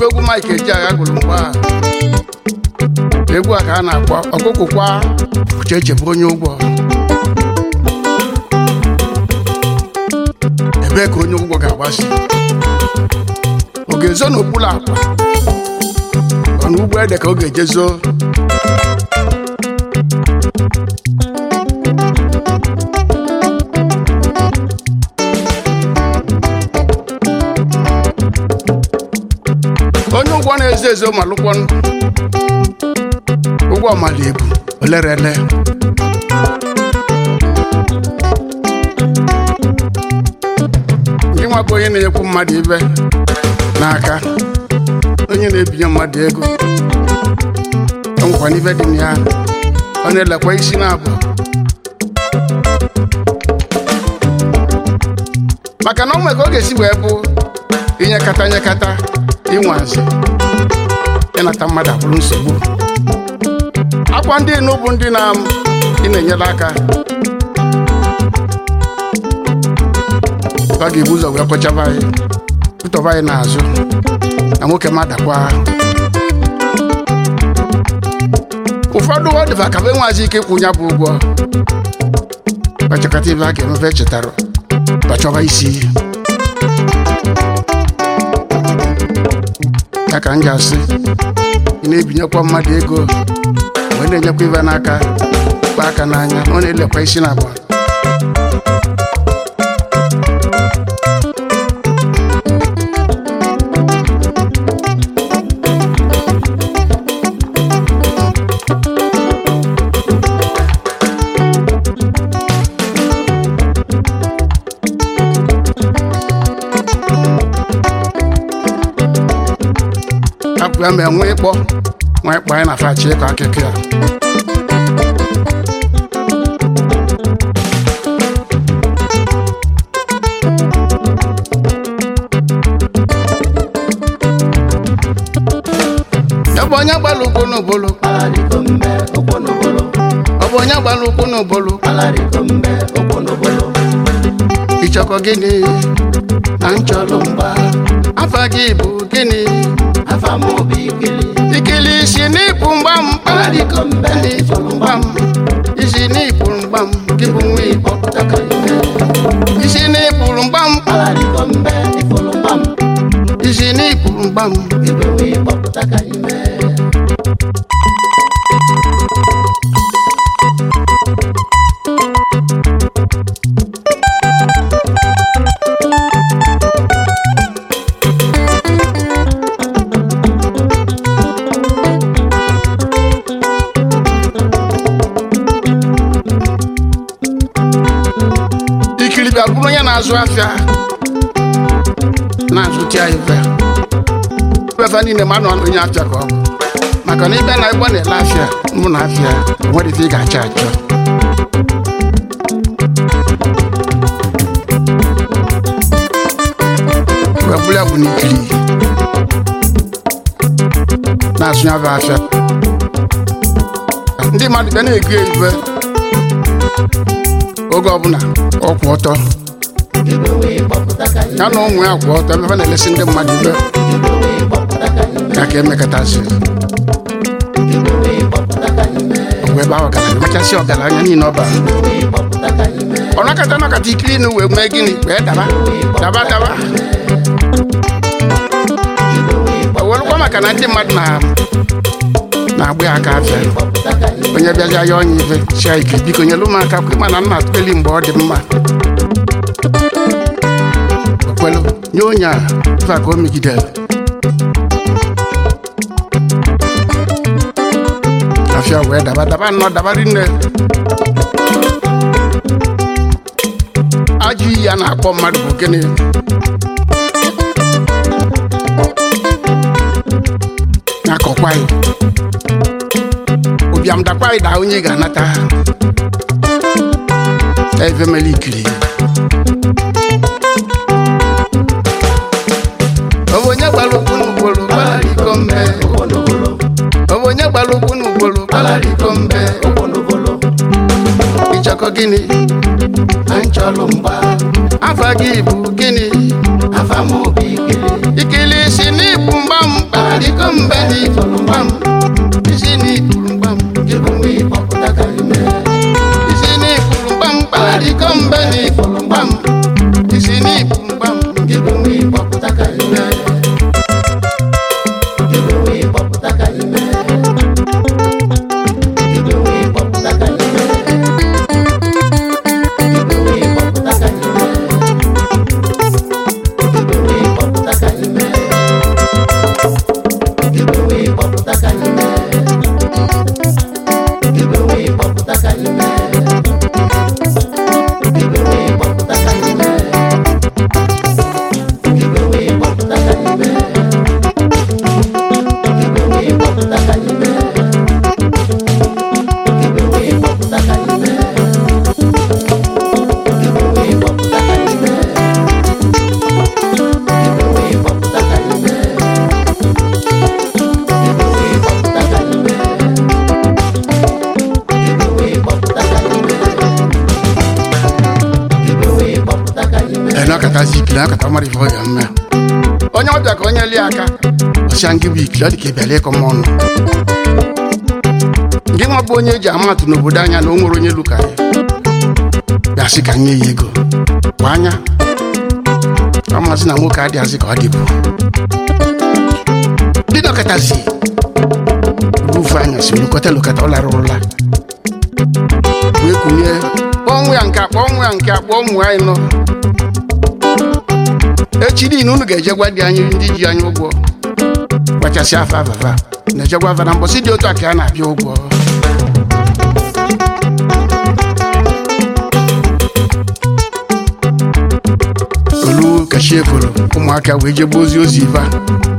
bụ egwu Mike Ejeagha gụrụ mgbe a egwu a ka a na-akpọ ọkụkụ kwa ucheche bụ onye ụgwọ ebee ka onye ụgwọ ga-agbasi ọ ga-ezo n'okpuru akwa ọ na ugbo ede ka ọ ga-eje zoo onye ụgwọ na-ezo ezo ma lụkwọ ụgwọ mala ebu olerele ndị nwa bụ onye na-enyekwu mmadụ ibe n'aka onye na-ebinye mmadụ ego ọnwụkwa n'ibe dị na ya ọ na-elekwa isi na-abụ maka na ọ nwere ka ọ ga-esi wee bụ inyekata nyekata ịnwazi ịnata mmadụ abụrụ nsogbu akwa ndị inu bụ ndị na ị na-enyere aka ọ ga-ebu ụzọ wee kpọchaba anyị tụtọba anyị n'azụ na nwoke madakwa ụfọdụ ọ dịba ka enweghịzi ike ịkwụ ya bụ ụgwọ kpachakọta ibe a ga-emefe chetara kpachọba isi ya ka m ga-asị ị na-ebinyekwa mmadụ ego wee na-enyekwa ibe n'aka kpa aka n'anya ọ na-elekwa isi na agba hapụ ya ma enwe ịkpọ nwa ịkpọ anyị na fachi ịkọ akụkọ ya ọ bụ onye gbara ụkwụ n'obolo Alariko mbe ụkwụ n'obolo ọ bụ onye gbara ụkwụ n'obolo Alariko mbe ụkwụ n'obolo ịchọkọ gịnị na nchọrọ mgba afa gị bụ gịnị afa m obi ikili ikili isi n'ịpụ mgbam Alariko mbe n'ịpụrụ mgbam isi n'ịpụrụ mgbam gị bụ nwa igbo ọpụtaka ime isi n'ịpụrụ mgbam Alariko mbe ifuru mgbam isi n'ịpụrụ mgbam ibe nwe ịkpọpụtaka ime ikiri bịa bụrụ onye na-azụ afịa na-azụta ya ife ife niile ma nọ onye afịa ka ọ bụ maka na ịbịa na ịgba na-ele afịa mụ na afịa nwere ife ị ga-achọ achọ wee bụrụ ya bụ na ikiri na-azụ ya bụ afịa ndị mmadụ bịa na-ego ya ife oge ọbụla ọkwụ ọtọ ibe nwe ịkpọpụtaka ime ya na ụmụ ya kwụ ọtọ ebe ha na-elesi ndị mmadụ ibe ibe nwe ịkpọpụtaka ime ya ka emekọtazi ibe nwe ịkpọpụtaka ime ọgwụ ebe ahụ ọgaranya mechasị ọgaranya niile ọba ibe nwe ịkpọpụtaka ime ọ nakọta nakọta ikiri nu wee mee gịnị wee daba daba daba o welụkwa maka na ndị mmadụ na na-agba ya aka afịa ịkpọpụtaka ime onye bịazi ya onye ife chia ike biko nyelu m aka kwe mana nna atụkeli mgbe ọ dị mma okwelu nye onye a ife a ka o megidere afịa wee daba daba nnọọ daba rinne ajọ iyi a na-akpọ mmadụ bụ gịnị na-akọkwa ya ụbịam dakwa anyị daa onye ga-anata evemeli ikiri ọ bụ onye gbara ụkwụ n'ugboro gbara iko mbe ụkwụ n'obolo ọ bụ onye gbara ụkwụ n'ugboro gbara iko mbe ụkwụ n'obolo ịchọkọ gịnị na nchọlụ mgba afa gị bụ gịnị afa m obi ikili ikili si n'ịkpụ mgbam anyị mee ibe wee kpọpụta ka anyị mee ibe wee kpọpụta ka anyị mee ibe wee kpọpụta ka anyị mee ibe wee kpọpụta ka anyị mee ibe wee kpọpụta ka anyị mee ibe wee kpọpụta ka anyị mee ibe wee kpọpụta ka anyị mee ibe wee kpọpụta ka anyị mee ibe wee kpọpụta ka anyị mee ibe wee kpọpụta ka anyị mee ibe wee kpọpụta ka anyị mee ibe wee kpọpụta ka anyị mee ibe wee kpọpụta ka anyị mee ibe wee kpọpụta ka anyị mee ibe wee kpọpụta ka anyị mee ene ọkatazi ikili akata mara ife ọ ya mme onye ọbịa ka onye lie aka ọsịa ngị bụ ikili ọ dị ka ịbịala ịkọ m ọnụ gị nwa bụ onye eji amatụ n'obodo anya na o nwere onye luka ya bịa sị ka nye ya ego kwa anya ọ masị na nwoke adịghazị ka ọ dịbụ ndị dọkịtazi rufu anya si lukọta lukọta ọ lara ụla wee kunye kpọọ nwa ya nke a kpọọ nwa ya nke a kpọọ ụmụ anyị nọ echi niile unu ga-eje gwa dị anyị ndị ji anyị ụgwọ gbachasị afa avava na-ejegwa afa na mbọsị dị otu a ka a na-abịa ụgwọ olu kachi eforo ụmụaka wee jebe ozi ozi ife a.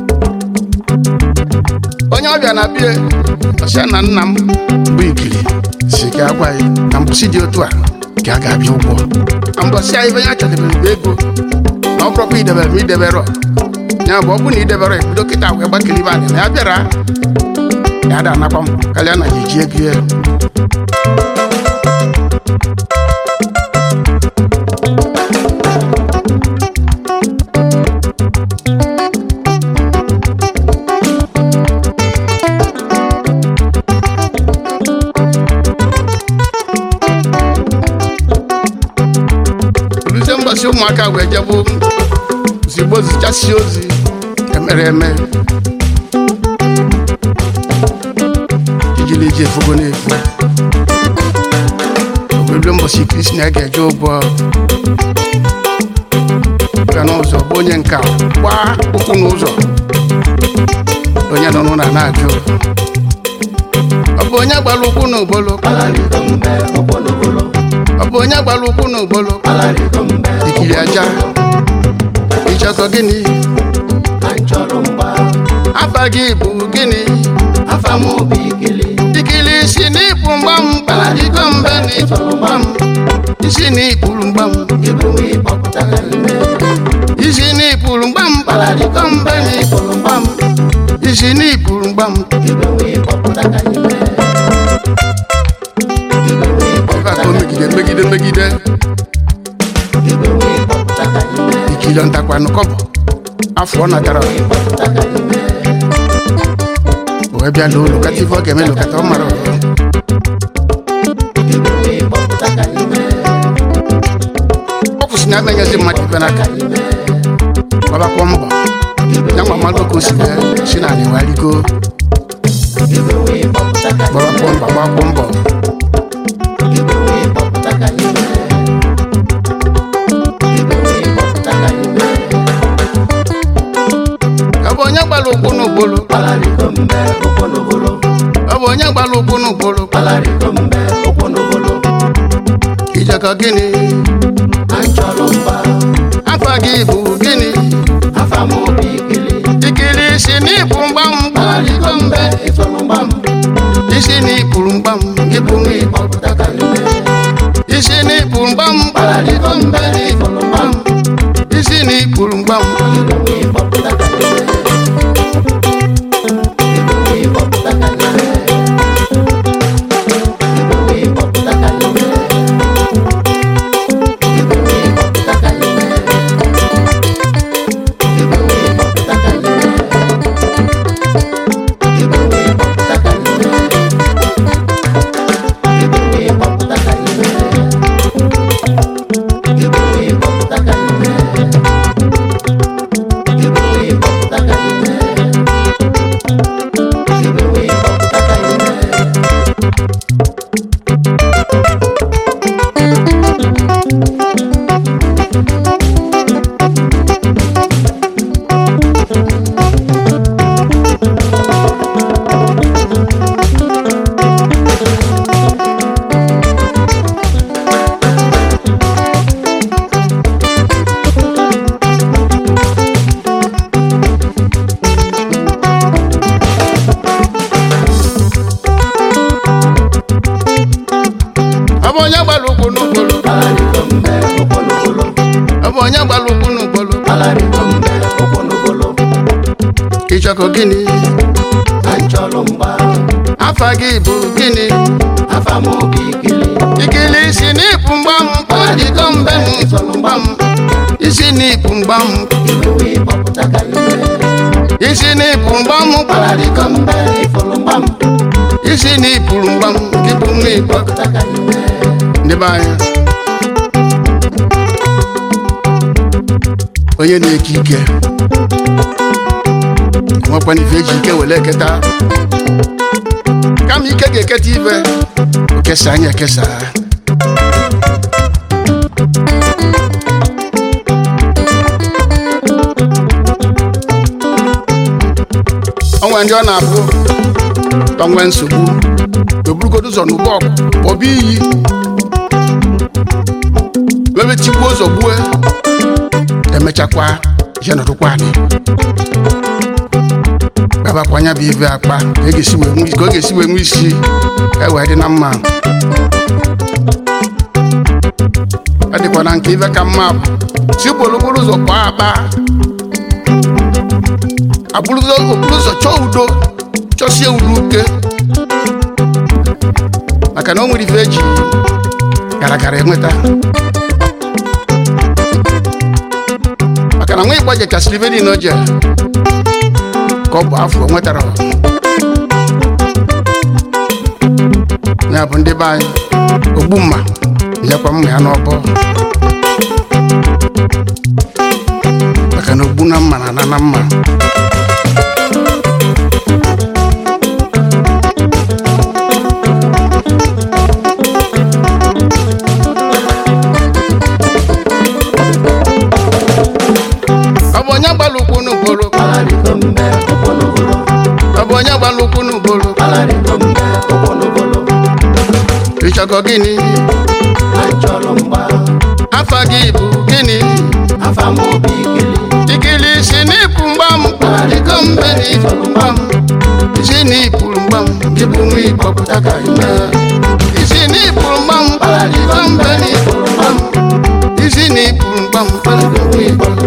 onye ọbịa na bie ọsịa na nna m bụ ikili si ka a gwa ya na mbọsị dị otu a ka a ga-abịa ụgwọ na mbọsị a ife ya chọdebere bụ ego na ọ bụrụkwa idebere ma idebere ya bụ ọ bụ na idebere ebido kịta wee gbakere ibe anyị na ya bịara ya da anakwa m karịa na ya eji ego ya oluzie mbọsị ụmụaka wee jebụ ozigbo zichasị ozi emere eme ijili eji efugo na-efu oberuo mbọsị kristi na ga-eje ụgwọ ga n'ụzọ bụ onye nka gbaa ụkwụ n'ụzọ onye nọ n'ụlọ na-ajụ ọ bụ onye gbara ụkwụ n'ogbolo Alarigo mbe okponogolo ọ bụ onye gbara ụkwụ n'ogbolo Alarigo mbe ikiri aja ịchọkọ gịnị anyị chọrọ mgba afa gị bụ gịnị afa m obi ikili ikili isi n'ikpu mgbam kpaladịgo mbe na ikpuru mgbam isi n'ikpuru mgbam ibe wee kpọpụta ka anyị mee isi n'ikpuru mgbam kpaladịgo mbe na ikpuru mgbam isi n'ikpuru mgbam ibe wee kpọpụta ka anyị mee ibe wee ife kpọpụta aka o megide megide megide ibe wee kpọpụta ka anyị mee ikili ntakwanụ kọbọ afọ ọ natara wee kpọpụta ka anyị mee wee bịa lụọ lokata ife ọ ga-eme lokata ọ mara ọrụ ibe wee kpọpụta ka anyị mee ọ kwụsị na amenyezi mmadụ ife n'aka anyị mee gbabakwa mbọ ya nwa mmadụ ka o si wee si n'ala wee rigo ibe wee kpọpụta ka anyị gbabakwa mbọ gbakwa mbọ ibe wee kpọpụta ka anyị mee ibe wee kpọpụta ka anyị mee ọ bụ onye gbara ụkwụ n'ugbolo Alarigo mbe okponogolo ọ bụ onye gbara ụkwụ n'ugbolo Alarigo mbe okponogolo ijekọ gịnị anyị chọrọ mgba afa gị bụ gịnị afa m obi ikili ikiri isi n'ikpu mgbam Alarigo mbe ịtụrụ mgba m isi n'ikpuru mgbam ibe wee kpọpụta ka anyị mee isi n'ikpuru mgbam Alarigo mbe ịtụrụ mgba m isi n'ikpuru mgbam ibe wee kpọpụta ka anyị mee ibe wee kpọpụta ka anyị mee ibe wee kpọpụta ka anyị mee ibe wee kpọpụta ka anyị mee ibe wee kpọpụta ka anyị mee ibe wee kpọpụta ka anyị mee ibe wee kpọpụta ka anyị mee ibe wee kpọpụta ka anyị mee ibe Kpalarịgo mbe ụkwụ n'ogolo ịchọkọ gịnị na nchọlụ mgba afa gị bụ gịnị afa m obi ikili ikili isi n'ịpụ mgbam kpọdịgo mbe n'ịfọlụ mgbam isi n'ịpụ mgbam iwewe ịkpọpụta ka ime isi n'ịpụ mgbam Kpalarịgo mbe ịfụlụ mgbam isi n'ịpụrụ mgbam gị bụ nwa ịkpọ ịkpọpụta ka ime ndị be anyị onye na-eke ike nwekwana ife eji ike were eketa kama ike ga-eketa ife okesa anyị ekesa onwe ndị ọ na-abụ onwe nsogbu eburugodo ụzọ n'ụgbọ ọgụ kpọba iyi ebe tigbuo ụzọ gbue emechakwa je nọdụkwa anyị gbabakwanya bụ ive akpa ka ọ ga-esi wee nwe- ka ọ ga-esi wee nwe isi ewee dị na mma ọ dịkwa na nke ive ka mma bụ tipụrụ okporo ụzọ kpọọ akpa abụrụ okporo ụzọ chọọ udo chọsie udo uke maka na o nwere ife eji gara gara enweta maka na nwa ịgba jechasịrị ife niile o je ka ọ bụ afọ o nwetara ya bụ ndị be anyị ogbu mma nyekwa mma ya n'ọbọ maka na ogbu na mma na ana na mma ọ bụ onye gbara ụkwụ n'ugboro Kpalarịgo mbe ụkwụ n'ogolo ọ bụ onye gbara ụkwụ n'ugboro Kpalarịgo mbe ụkwụ n'ogolo ịchọkọ gịnị na nchọlụ mgba afa gị bụ gịnị afa m obi ikili ikili isi n'ịpụ mgbam kparịgo mbe n'ịfọrọ mgbam isi n'ịpụrụ mgbam gị bụ nwa ịkpọpụta ka ime isi n'ịpụrụ mgbam kparịgo mbe n'ịfọrọ mgbam isi n'ịpụrụ mgbam kparịgo nwa ịkpọpụta